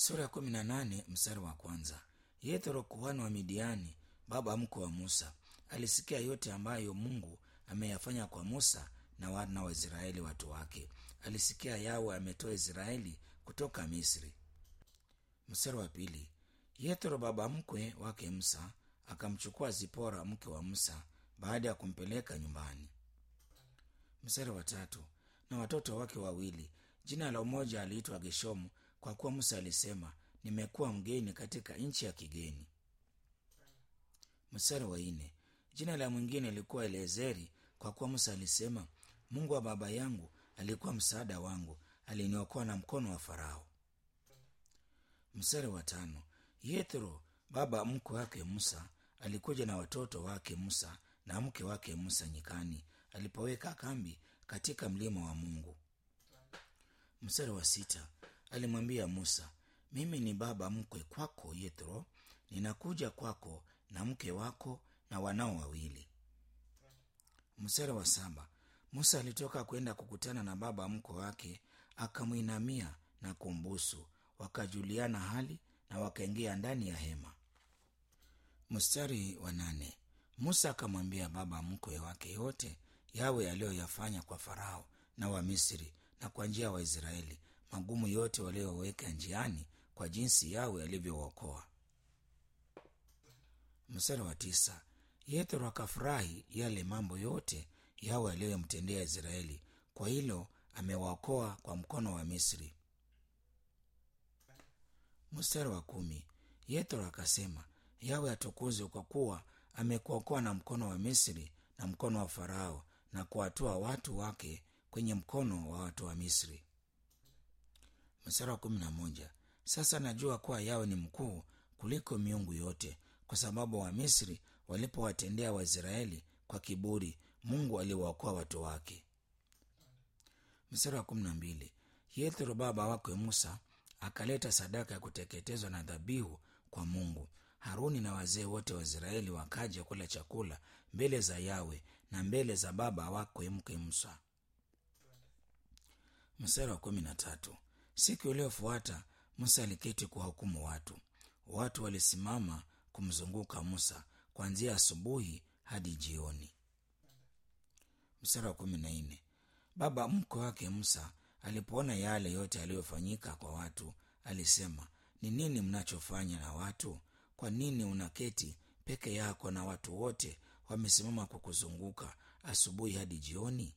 sura ya kumi na nane mstari wa kwanza yethro kuhani wa midiani baba mkwe wa musa alisikia yote ambayo mungu ameyafanya kwa musa na wana wa israeli watu wake alisikia yawe ametoa israeli kutoka misri mstari wa pili yethro baba mkwe wake musa akamchukua zipora mke wa musa baada ya kumpeleka nyumbani mstari wa tatu na watoto wake wawili jina la umoja aliitwa geshomu kwa kuwa musa alisema nimekuwa mgeni katika nchi ya kigeni mstari wa nne jina la mwingine lilikuwa eliezeri kwa kuwa musa alisema mungu wa baba yangu alikuwa msaada wangu aliniokoa na mkono wa farao mstari wa tano yethro baba mkwe wake musa alikuja na watoto wake musa na mke wake musa nyikani alipoweka kambi katika mlima wa mungu mstari wa sita alimwambia musa mimi ni baba mkwe kwako yethro ninakuja kwako na mke wako na wanao wawili mstari wa saba musa alitoka kwenda kukutana na baba mkwe wake akamwinamia na kumbusu wakajuliana hali na wakaingia ndani ya hema mstari wa nane musa akamwambia baba mkwe wake yote yawe aliyoyafanya kwa farao na wamisri na kwa njia ya wa waisraeli magumu yote walioweka njiani kwa jinsi yawe alivyookoa mstari wa tisa yethro akafurahi yale mambo yote yawe aliyomtendea israeli kwa hilo amewaokoa kwa mkono wa misri mstari wa kumi yethro akasema yawe atukuzwe kwa kuwa amekuokoa na mkono wa misri na mkono wa farao na kuwatoa watu wake kwenye mkono wa watu wa misri mstari wa kumi na moja sasa najua kuwa yawe ni mkuu kuliko miungu yote kwa sababu wamisri walipowatendea waisraeli kwa kiburi mungu aliwaokoa watu wake mstari wa kumi na mbili yethro baba wakwe musa akaleta sadaka ya kuteketezwa na dhabihu kwa mungu haruni na wazee wote wa israeli wakaja kula chakula mbele za yawe na mbele za baba wakwe mke musa mstari wa kumi na tatu siku iliyofuata musa aliketi kuwahukumu watu watu walisimama kumzunguka musa kuanzia asubuhi hadi jioni mstari wa kumi na nne baba mkwe wake musa alipoona yale yote yaliyofanyika kwa watu alisema ni nini mnachofanya na watu kwa nini unaketi peke yako na watu wote wamesimama kukuzunguka asubuhi hadi jioni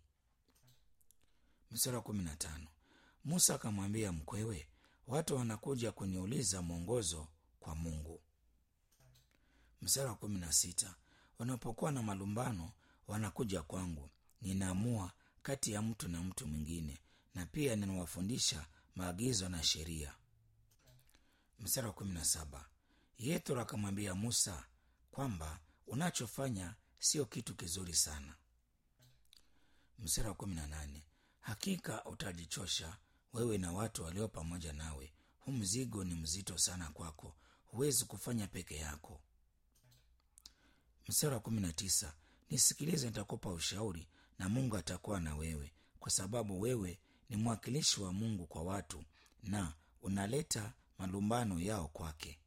mstari wa kumi na tano musa akamwambia mkwewe watu wanakuja kuniuliza mwongozo kwa mungu mstari wa kumi na sita wanapokuwa na malumbano wanakuja kwangu ninaamua kati ya mtu na mtu mwingine na pia ninawafundisha maagizo na sheria mstari wa kumi na saba yethro akamwambia musa kwamba unachofanya sio kitu kizuri sana mstari wa kumi na nane hakika utajichosha wewe na watu walio pamoja nawe hu mzigo ni mzito sana kwako huwezi kufanya peke yako mstari wa kumi na tisa nisikilize nitakupa ushauri na mungu atakuwa na wewe kwa sababu wewe ni mwakilishi wa mungu kwa watu na unaleta malumbano yao kwake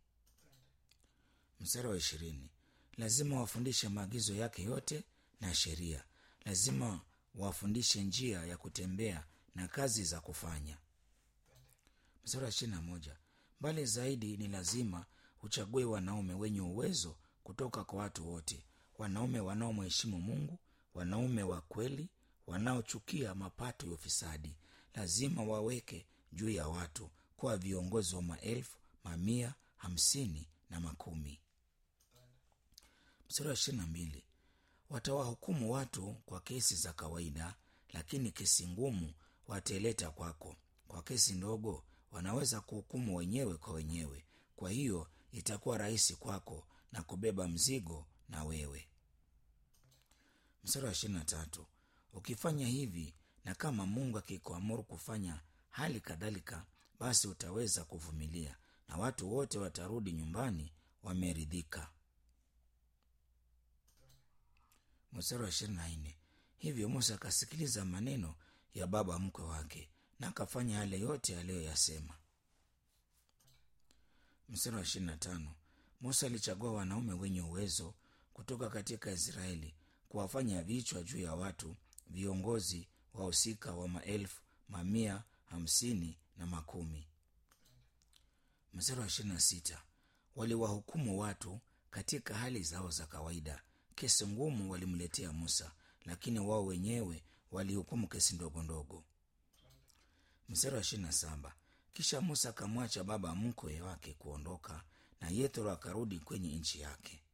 mstari wa ishirini lazima wafundishe maagizo yake yote na sheria lazima wafundishe njia ya kutembea na kazi za kufanya mstari wa ishirini na moja mbali zaidi ni lazima uchague wanaume wenye uwezo kutoka kwa watu wote wanaume wanaomheshimu mungu wanaume wa kweli wanaochukia mapato ya ufisadi lazima waweke juu ya watu kuwa viongozi wa maelfu mamia hamsini na makumi mstari wa ishirini na mbili watawahukumu watu kwa kesi za kawaida lakini kesi ngumu wataileta kwako kwa kesi ndogo wanaweza kuhukumu wenyewe kwa wenyewe kwa hiyo itakuwa rahisi kwako na kubeba mzigo na wewe mstari wa ishirini na tatu ukifanya hivi na kama mungu akikuamuru kufanya hali kadhalika basi utaweza kuvumilia na watu wote watarudi nyumbani wameridhika mstari wa ishirini na nne hivyo musa akasikiliza maneno ya baba mkwe wake na akafanya yale yote aliyoyasema mstari wa ishirini na tano musa alichagua wanaume wenye uwezo kutoka katika israeli kuwafanya vichwa juu ya watu viongozi wahusika wa maelfu mamia hamsini na makumi mstari wa ishirini na sita waliwahukumu watu katika hali zao za kawaida kesi ngumu walimletea musa lakini wao wenyewe walihukumu kesi ndogo ndogo mstari wa ishirini na saba kisha musa akamwacha baba mkwe wake kuondoka na yethro akarudi kwenye nchi yake